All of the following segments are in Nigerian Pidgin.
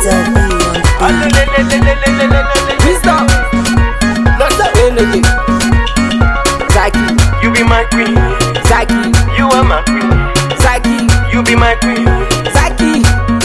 Wisdom. Energy. Zaki. You be my queen, Zaki. you are my queen. Zaki. You be my queen. Zaki.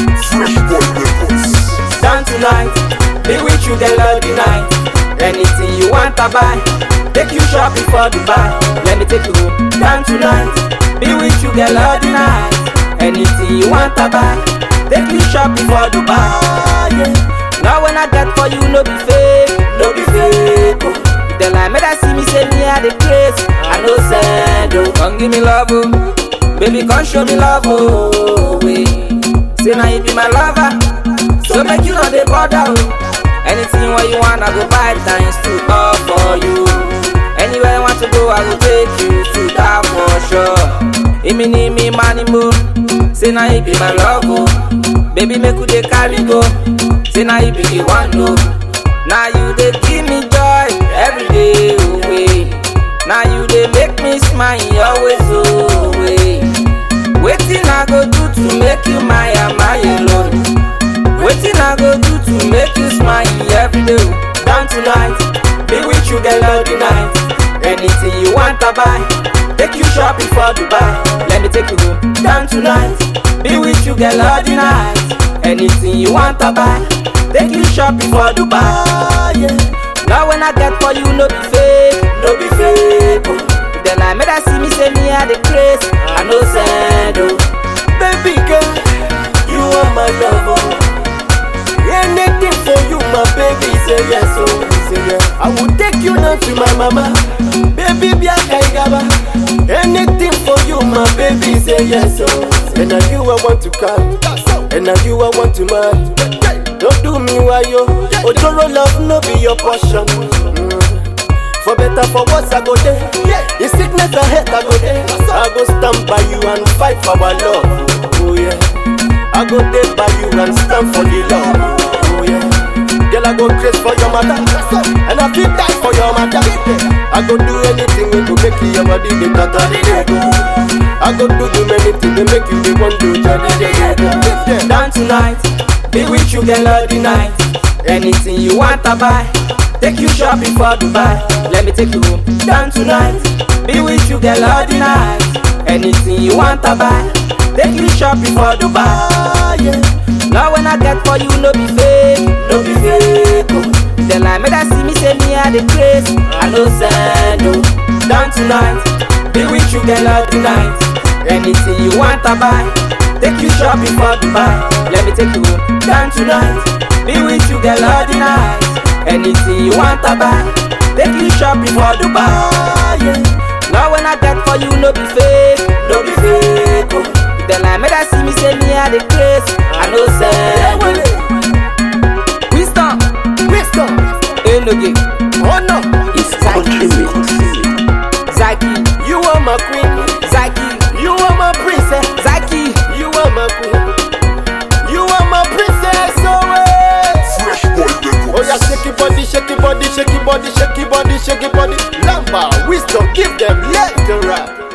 Down tonight. Be with you the lovely night. Anything you want to buy. Take you shopping for Dubai. Let me take you home. Down tonight. Be with you the lovely night. Anything you want to buy. Take you shopping for Dubai. Yeah. Now when I get for you, no be fake, no be fake. Oh. If the line make I see me say me I the craze, I no send oh. Come give me love oh, baby come show me love oh. Wait. Say now you be my lover, so make you know the bother oh. Anything what you want, I go buy times two all for you. Anywhere you want to go, I go take you to that for sure. Imi ni me money mo, say now you be my love oh. Baby make you dey carry go, say now you be the one no. Now you dey give me joy every day away. Now you dey make me smile always away. Wetin I go do to make you my my alone? Wetin I go do to make you smile every day? Down tonight, be with you girl all the night. Anything you want to buy, take you shopping for Dubai. Let me take you home. Down tonight, be with you girl all the night. Anything you want to buy, take you shopping for Dubai. Yeah. Now when I get for you, no be fake, no be fake. Oh. Then I made I see me say me I the craze, I no send oh. Baby girl, you are my lover. Anything for you, my baby, say yes, oh, say yes. I will take you down to my mama, baby, be a kaigaba. Anything for you, my baby, say yes, oh. And now you I want to come, and now you I want to marry. Don't do me why yo, Ojoro love no be your portion. Mm. For better, for worse, I go there. In sickness and health, I go there. I go stand by you and fight for our love. Oh yeah. I go there by you and stand for the love. Oh yeah. Girl, I go crazy for your mother, and I feel die for your mother. I go do anything we go make your body the better the day go. I go do you many things to make you the one to jolly the day go. Down tonight, be with you girl all the night. Anything you want to buy, take you shopping for Dubai. Let me take you home. Down tonight, be with you girl all the night. Anything you want to buy, take you shopping for Dubai. Yeah. Now when I get for you, no be fake, no be fake. Oh. Then I made I see me say me I the craze, I no send oh. Down tonight, be with you girl all the night. Anything you want to buy, take you shopping for Dubai. Let me take you home. Down tonight, be with you girl all the night. Anything you want to buy, take you shopping for Dubai. Yeah. Now when I get for you, no be fake, no be fake. Oh. Then I made I see me say me I the craze, I no send oh. Wisdom, Wisdom, Enoge, honor, it's Zaki, Zaki, you are my queen, Zaki, you are my princess, Zaki. you are my queen, you are my princess, always. Oh yeah, shake your body, shake your body, shake your body, shake your body, shake your body. Lamba, wisdom, give them let the rap.